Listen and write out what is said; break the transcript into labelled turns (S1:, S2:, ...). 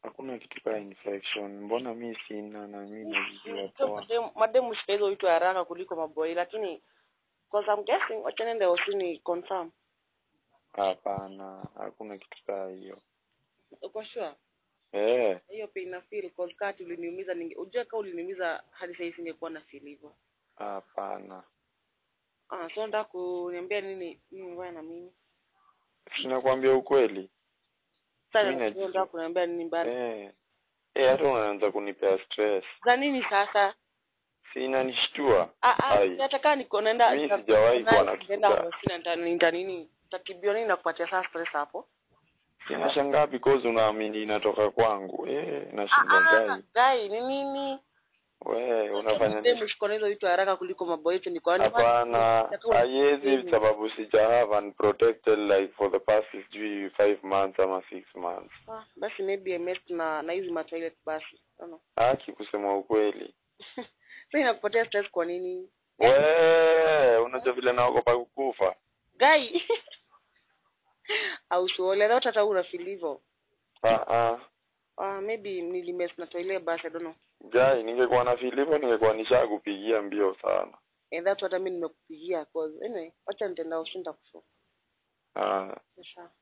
S1: hakuna kitu kaa infection mbona mi sina na mi najijua
S2: So,
S1: poa
S2: mademu- mademu shika hizo vitu haraka kuliko maboi lakini cause I'm guessing wacha nende ofisini confirm
S1: hapana hakuna kitu kaa hiyo
S2: uko sure
S1: eh
S2: hiyo pia ina feel cause kati uliniumiza ninge ujue kama uliniumiza hadi sasa singekuwa na feel hivyo
S1: hapana
S2: ah so nataka kuniambia nini mimi wewe na mimi
S1: sinakwambia ukweli
S2: sasa
S1: Mimi najua.
S2: nataka kuniambia nini mbali
S1: eh eh hata unaanza kunipea stress
S2: za nini sasa
S1: si inanishtua
S2: ah ah
S1: Ai.
S2: nataka niko naenda
S1: Mi sijawahi kuwa na
S2: nenda
S1: kufuga.
S2: ofisini nita nita nini tatibio nini nakupatia sasa stress hapo
S1: inashangaa because unaamini inatoka kwangu eh
S2: ah
S1: nashinda
S2: ah
S1: gai
S2: gai ni nini
S1: we unafanya
S2: Demu
S1: nini
S2: shiko na hizo vitu haraka kuliko maboi yetu ni kwa nini?
S1: hapana
S2: Nataka
S1: haiwezi
S2: uniambie.
S1: sababu sija have unprotected like for the past sijui five months ama six months
S2: Ah, basi maybe I messed na na hizi ma toilet basi. Ano.
S1: haki kusema ukweli
S2: Sasa inakupatia stress kwa nini?
S1: we unajua vile naogopa kukufa
S2: Gai. Au suole hata hata una feel hivyo.
S1: ah ah
S2: Ah, maybe nilimess na toilet basi I don't know.
S1: gai ningekuwa na filipo ningekuwa nishakupigia mbio sana
S2: And that's what I mean nimekupigia cause anyway, acha nitaenda ushinda kushoka.
S1: ah
S2: Sasa.